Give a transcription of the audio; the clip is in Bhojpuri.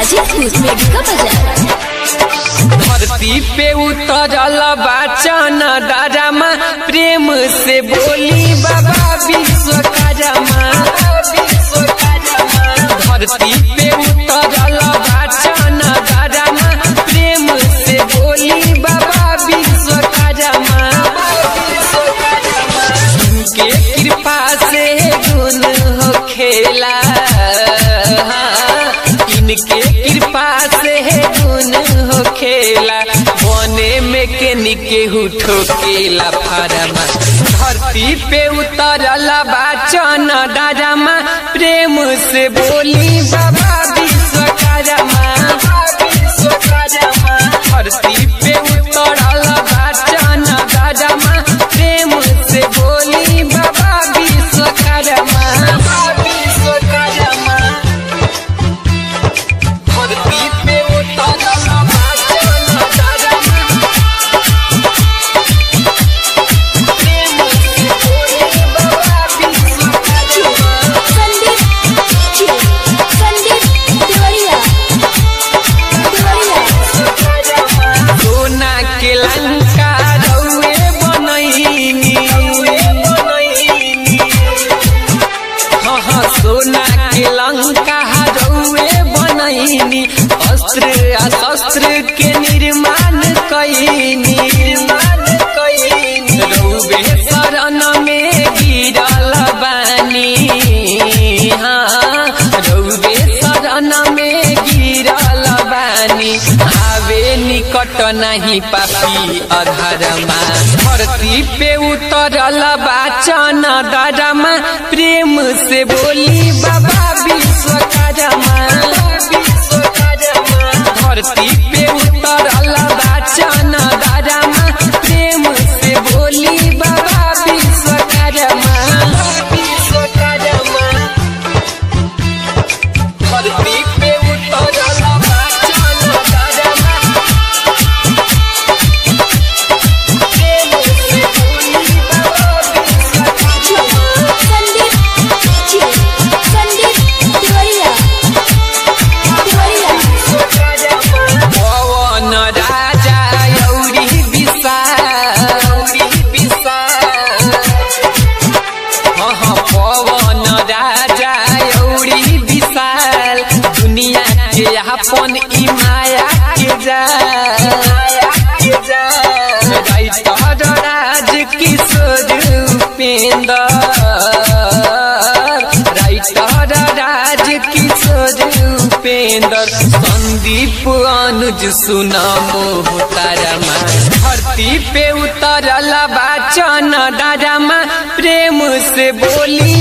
हाजीपुर मेडिका बाजार धरती पे उतरल बाचन दादामा प्रेम से बोली बाबा विश्वकर्मा धरती पे उतरल बाचन दादामा प्रेम से बोली बाबा विश्वकर्मा उनके कृपा से गुण हो खेला इनके कृपा से गुण हो खेला बने में के निके ठोकेला फारमा धरती पे उतरल बाचन दादामा प्रेम से बोली बाबा विश्वकर्मा धरती पे उतरल बाचन दादामा प्रेम से बोली बाबा विश्वकर्मा विश्वकर्मा धरती पे उतरल बाचन दादामा प्रेम से बोली बाबा विश्वकर्मा संदीप जी संदीप देवरिया देवरिया सोना के लंका रउए बनैनी हाँ हाँ सोना के लंका रउए बनैनी अस्त्र आ शस्त्र के निर्माण कैनी रउए शरण में गिरल बानी हाँ रउए शरण में गिरल बानी आवे निकट नहीं पापी अधरमा धरती पे उतरल बाचन दरमा प्रेम से बोली बाबा विश्वकर्मा धरती पे उतरल बाचन दरमा प्रेम से बोली बाबा विश्वकर्मा विश्वकर्मा धरती पे उतरल बाचन दरमा प्रेम से बोली बाबा विश्वकर्मा संदीप जी संदीप देवरिया देवरिया पवन राजा यौरी विशाल हाँ हाँ पवन राजा यौरी विशाल दुनिया के अपन ई माया के जाल राइटर राज किशोर उपेंद्र राइटर राज किशोर उपेंद्र संदीप अनुज सुना मोह तारमा धरती पे उतरल बाचन दादामा प्रेम से बोली